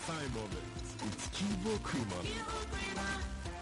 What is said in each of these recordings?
time moments with Kibo Krima.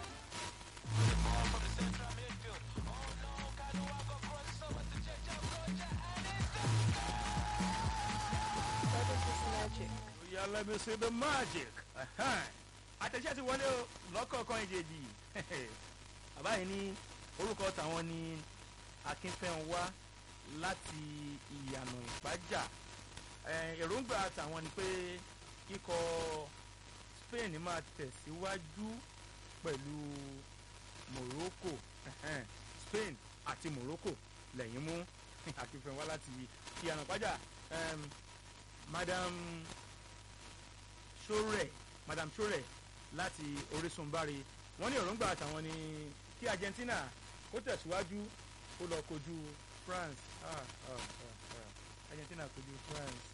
What is this magic? Yeah, let me see the magic. Ahan. àtẹ̀jẹ́ ti wọlé o lọ́kọ̀ọ̀kan ìjèjì bàbá yìí ní orúkọ tàwọn ní akínfẹ́ńwá láti ìyànà ìpájà Eh, èròǹgbà tàwọn ni pé ikọ̀ Spain máa tẹ̀síwájú pẹ̀lú Morocco Ahan. Spain àti Morocco lẹ́yìn mú akínfẹ́ńwá láti ìyànà ìpájà Em, Madam Sore Madam Sore láti Orísun Bari wọ́n ní èròǹgbà àtàwọn ni kí Argentina kó tẹ̀síwájú kó lọ kojú France ah, ah, ah, ah. Argentina kojú France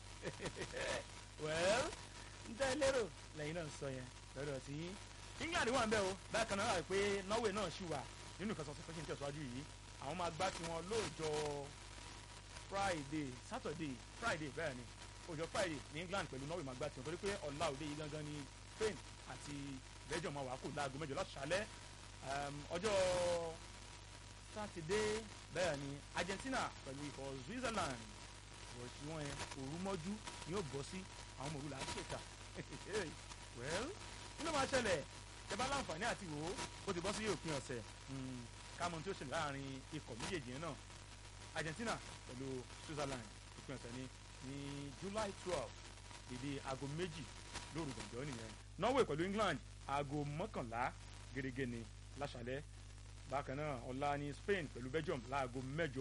well n tẹ́ lérò lẹ́yìn náà ń sọ yẹn lọ́dọ̀ tí England wà ń bẹ̀ o bákan náà wà pé Norway náà ṣì wà nínú ìfẹsọ̀sọ̀ tó ṣe ń tẹ̀síwájú yìí àwọn máa gbá tiwọn lóòjọ́ Friday Saturday Friday bẹ́ẹ̀ ni ọjọ́ Friday ní England pẹ̀lú Norway máa gbá tiwọn torí pé ọ̀la òde yìí gangan ni Spain àti Belgium máa wà kó láago mẹ́jọ láti ṣálẹ́ um, ọjọ́ Saturday bẹ́ẹ̀ ni Argentina pẹ̀lú ikọ̀ Switzerland bọ̀ sí wọn yẹn òru mọ́jú ni yóò bọ́ sí àwọn ọmọ òru là ń ṣèkà well kí ló máa ṣẹlẹ̀ ẹ bá láǹfààní àti wò ó ó ti bọ́ sí òpin ọ̀sẹ̀ mm, kámọ́ tí ó ṣẹlẹ̀ láàrin ikọ̀ méjèèjì yẹn náà Argentina pẹ̀lú Switzerland òpin ọ̀sẹ̀ ni ní July twelve èdè aago méjì lóru gànjọ́ nìyẹn Norway pẹ̀lú England aago mọ́kànlá gẹ́gẹ́ ni láṣálẹ́ bákan náà ọ̀la ní Spain pẹ̀lú Belgium láago mẹ́jọ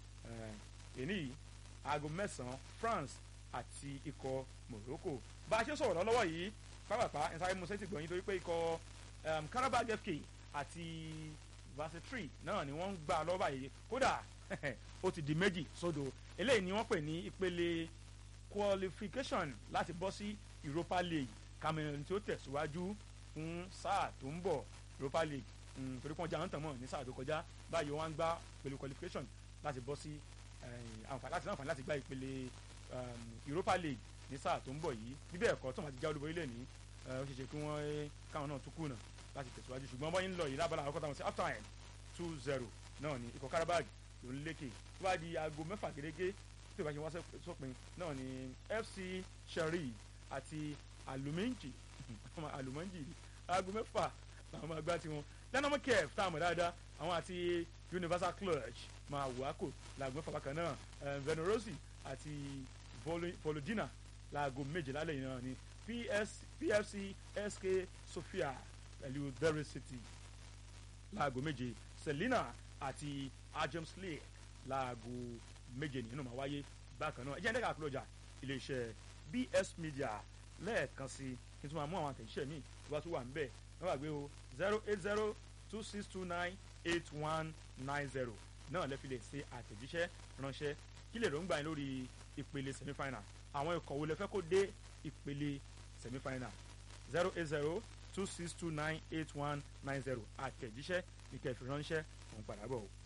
èní yìí aago mẹ́sàn-án France àti ikọ̀ Morocco bá a ṣe sọ̀rọ̀ lọ́wọ́ yìí pápápá ẹ̀sáré musa ti gbọ̀nyìn torí pé ikọ̀ um, Karabag FK àti Varsitri náà ni wọ́n ń gbà lọ́wọ́ báyìí kódà ó ti di méjì sódò eléyìí ni wọ́n pè ní ìpele qualification láti bọ́ sí Europa League Cameroon tí ó tẹ̀síwájú fún sáà tó ń bọ̀ Europa League mm, torí pọ́n jáwé tán mọ̀ ní sáà tó kọjá báyìí wọ́n á ń gbá pẹ̀lú qualification láti bọ́ sí àǹfààní láti láǹfààní láti gbá ìpele um, Europa League ní sáà tó ń bọ̀ yìí bíbẹ̀ ẹ̀kọ́ tó máa ti já olúborí lẹ̀ ní ó ṣeé ṣe kí wọ́n káwọn náà tún kùnà láti tẹ̀síwájú ṣùgbọ́n bọ́yìn ń lọ yìí lábala àkọ́kọ́ táwọn sí half time two zero náà ní ikọ̀ Karabag ló ń lékè tó bá di aago mẹ́fà gẹ́gẹ́ tí o bá ṣe wá sópin náà ní FC Sherry àti aluminji alumanji aago mẹ́fà làwọn máa gbá tiwọn dynamo kef tá a mọ̀ dáadáa àwọn àti universal clutch máa wò á kò laago mẹ́fà bákan náà venorosi àti volodina laago méje lálẹ́ yìí náà ni PS, PFC SK Sofia pẹ̀lú Derry City laago méje Selina àti Ajax League laago méje nínú máa wáyé bákan náà ẹ jẹ́ ń dẹ́ka àkúrọ̀jà iléeṣẹ́ BS Media lẹ́ẹ̀kan sí kí n tún máa mú àwọn àtẹ̀jíṣẹ́ mi tó bá tún wà níbẹ̀ wọ́n gbàgbé o zero eight zero two six two nine eight one nine zero náà lẹ́fi lè ṣe àtẹ̀jíṣẹ́ ránṣẹ́ kí lè rògbà yín lórí ìpele semifinal àwọn ikọ̀ wo lẹ fẹ́ kó dé ìpele semifinal zero eight zero two six two nine eight one nine zero àtẹ̀jíṣẹ́ ìkẹfì ránṣẹ́ òun padà bọ̀ o.